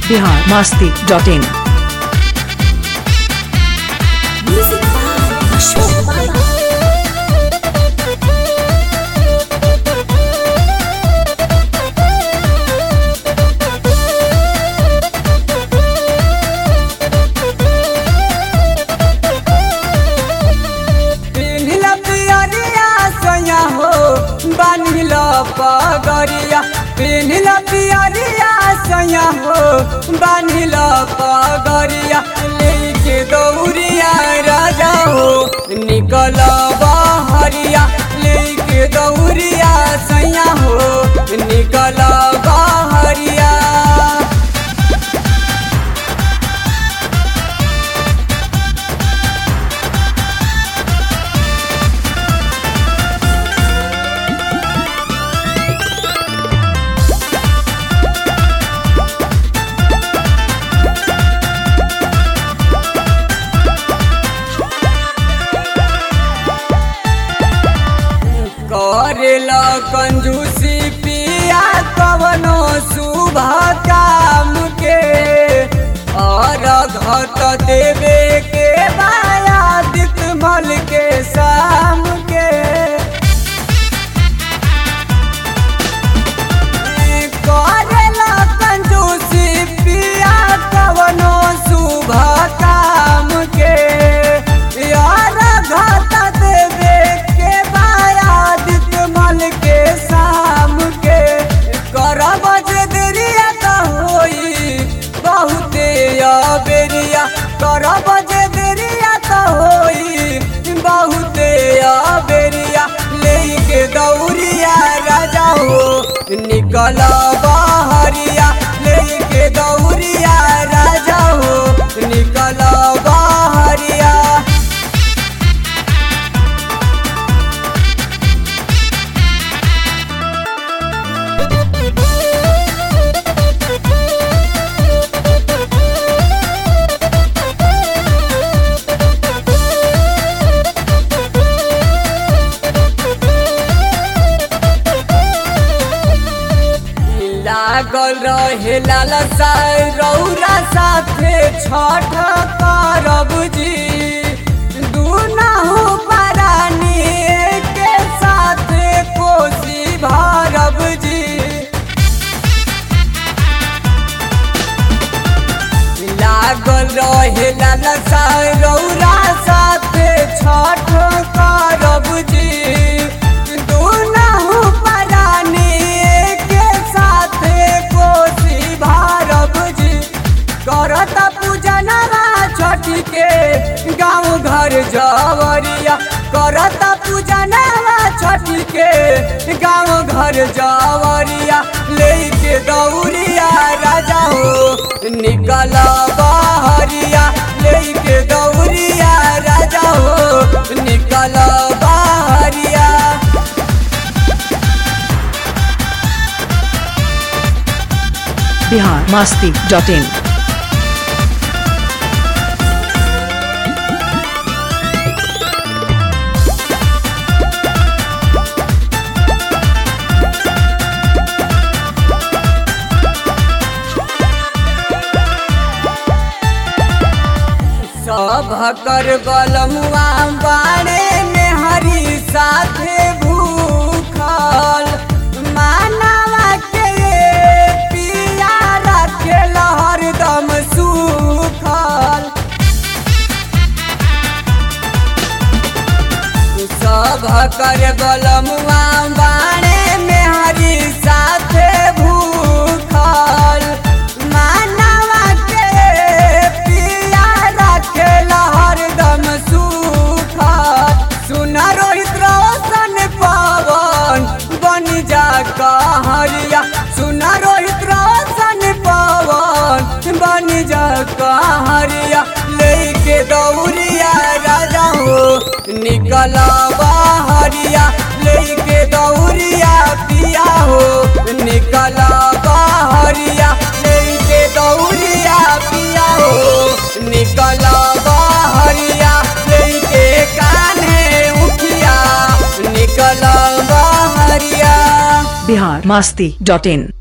Bihar Masti dot in Music by Ashok Baba. पिन्हिल पियरिया सैया हो बान्हिल पगरिया पिन्हिल पियरिया सैया हो बान्हिल पगरिया लेके दौरिया राजा हो निकल बहरिया लेके दौरिया सैया हो निकल बहरिया करेला कंजूसी पिया कवनो शुभ काम के और घट देवे के बायादित मल के शाम के करेला कंजूसी पिया कवनो शुभ काम के यार घट देवे के बायादित मल के शाम के करब जे देरिया त होई बहुते अबेरिया करब जे देरिया त होई बहुते अबेरिया लेके दौरिया राजा हो निकल बहरिया लेके दौरिया राजा हो निकल बहरिया लागल रहे लालसा रौरा साथे छठ करब जी दुनहु परानी के साथे कोसी भरब जी लागल रहे लालसा रौरा साथे छठ करब जी दुनहु परानी के साथे कोसी भारब जी करत पूजनवा छठी के गाँव घर जवरिया करत पूजनवा छठी के गाँव घर जवरिया लेके दौरिया राजा हो निकल बहरिया लेके दौरिया राजा हो निकल बहरिया बिहार मास्ती डॉट इन सब कर बलमुआ बाड़े में हरी साथे भूखल मानवा के पिया रखे हरदम सुखल सब कर बलमुआ बाणे में हरी साथे भूखल मानवा के पिया रखे हरदम सुखल सुन रोहित रोशन पवन बन जा कहरिया सुन रोहित रोशन पवन बन जा कहरिया लेके दौरिया राजा हो निकल बहरिया लेके दौरिया पिया हो निकल बहरिया लेके दौरिया पिया हो निकल बहरिया लेके कान्हे उठिया निकल बहरिया बिहार मास्ती डॉट इन